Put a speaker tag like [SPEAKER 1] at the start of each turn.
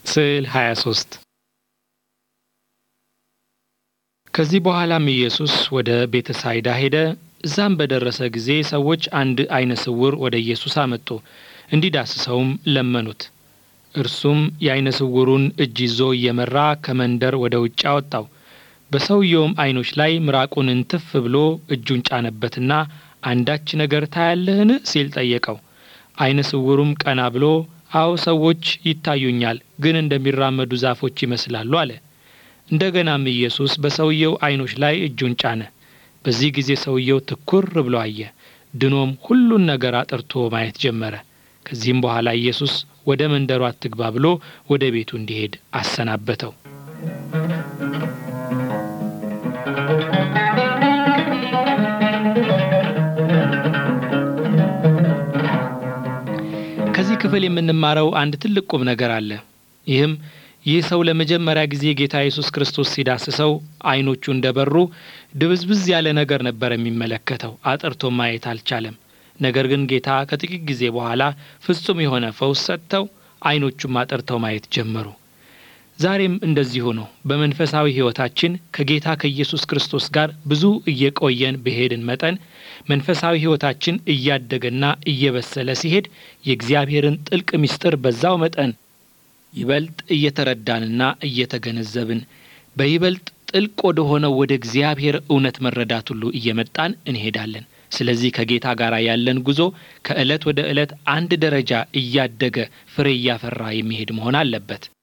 [SPEAKER 1] ስዕል 23 ከዚህ በኋላም ኢየሱስ ወደ ቤተሳይዳ ሄደ። እዛም በደረሰ ጊዜ ሰዎች አንድ ዓይነ ስውር ወደ ኢየሱስ አመጡ፣ እንዲዳስሰውም ለመኑት። እርሱም የዓይነ ስውሩን እጅ ይዞ እየመራ ከመንደር ወደ ውጭ አወጣው። በሰውየውም ዓይኖች ላይ ምራቁን እንትፍ ብሎ እጁን ጫነበትና አንዳች ነገር ታያለህን? ሲል ጠየቀው። ዓይነ ስውሩም ቀና ብሎ አዎ ሰዎች ይታዩኛል፣ ግን እንደሚራመዱ ዛፎች ይመስላሉ አለ። እንደገናም ኢየሱስ በሰውየው ዓይኖች ላይ እጁን ጫነ። በዚህ ጊዜ ሰውየው ትኩር ብሎ አየ፣ ድኖም ሁሉን ነገር አጥርቶ ማየት ጀመረ። ከዚህም በኋላ ኢየሱስ ወደ መንደሩ አትግባ ብሎ ወደ ቤቱ እንዲሄድ አሰናበተው። ከዚህ ክፍል የምንማረው አንድ ትልቅ ቁም ነገር አለ። ይህም ይህ ሰው ለመጀመሪያ ጊዜ ጌታ ኢየሱስ ክርስቶስ ሲዳስሰው ዓይኖቹ እንደበሩ ድብዝብዝ ያለ ነገር ነበር የሚመለከተው፣ አጥርቶ ማየት አልቻለም። ነገር ግን ጌታ ከጥቂት ጊዜ በኋላ ፍጹም የሆነ ፈውስ ሰጥተው ዓይኖቹም አጥርተው ማየት ጀመሩ። ዛሬም እንደዚሁ ነው። በመንፈሳዊ ሕይወታችን ከጌታ ከኢየሱስ ክርስቶስ ጋር ብዙ እየቆየን በሄድን መጠን መንፈሳዊ ሕይወታችን እያደገና እየበሰለ ሲሄድ የእግዚአብሔርን ጥልቅ ምስጢር በዛው መጠን ይበልጥ እየተረዳንና እየተገነዘብን በይበልጥ ጥልቅ ወደ ሆነው ወደ እግዚአብሔር እውነት መረዳት ሁሉ እየመጣን እንሄዳለን። ስለዚህ ከጌታ ጋር ያለን ጉዞ ከዕለት ወደ ዕለት አንድ ደረጃ እያደገ ፍሬ እያፈራ የሚሄድ መሆን አለበት።